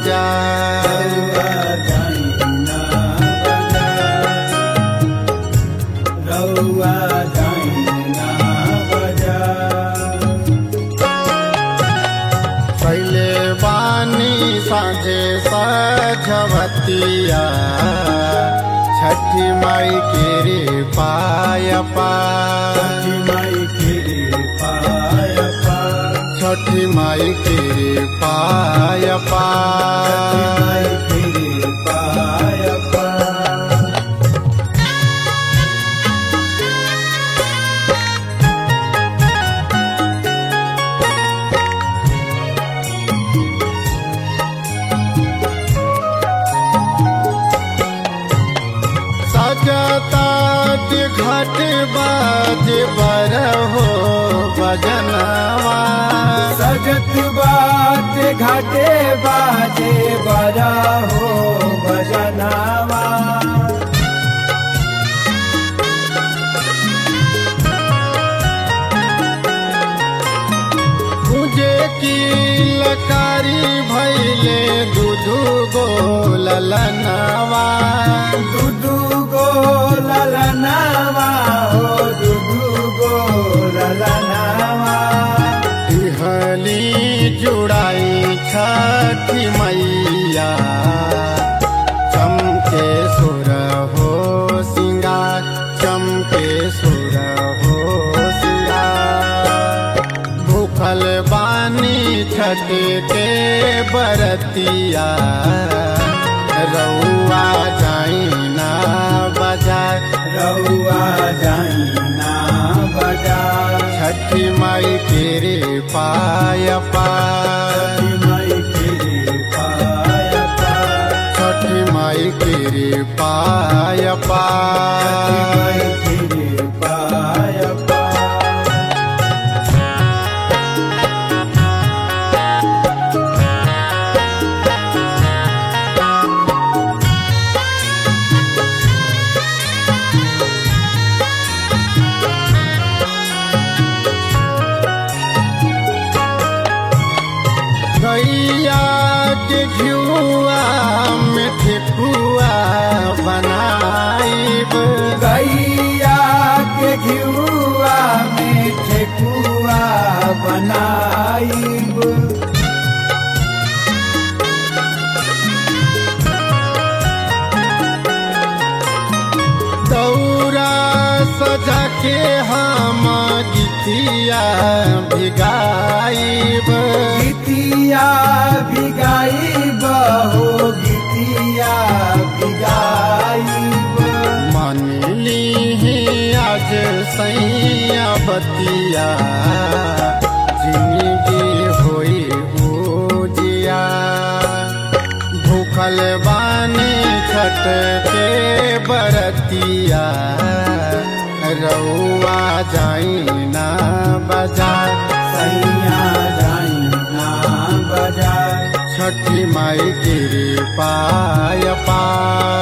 बाजार रउआ जाइना बजार पहले बानी साझे सझवतिया छठी माई के रे पाय पा छठी माई के पाय पार छठी माई के रे पाय पा छठी माई के पाय पार सजता के घट बाज बर हो बजनवा सजत बात घाटे बाजे बजा हो बजनावा तुझे की लकारी भैले दूधू गोलनवा दुदू गो ललनावा हो दुदू गो ललनावा इहली जुड़ाई छठी मैया चमके सुर हो सिंगार चमके सुर हो सिंगार भूखल बानी छठ के बरतिया रउआ जाइना बाजार रउआ जाइना बजार छठी माई के रे पाय पार छठी माई के पाय पार छठी माई के रे पाय छठी पार माई के पाय पार गैया के घियुआ में ठेकुआ बनाइब गैया के घिउआ में ठेकुआ बनाइब दौरा सजा के हम गीतिया भिगाइब गीतिया भिगाइब हो गीतिया भिगाइब मन ली आज सैया बतिया जिंदगी होई उजिया भूखल बानी छठ के बरतिया रउआ जाइना बाजार सैया जाइना बजार छठी माई के पाय पार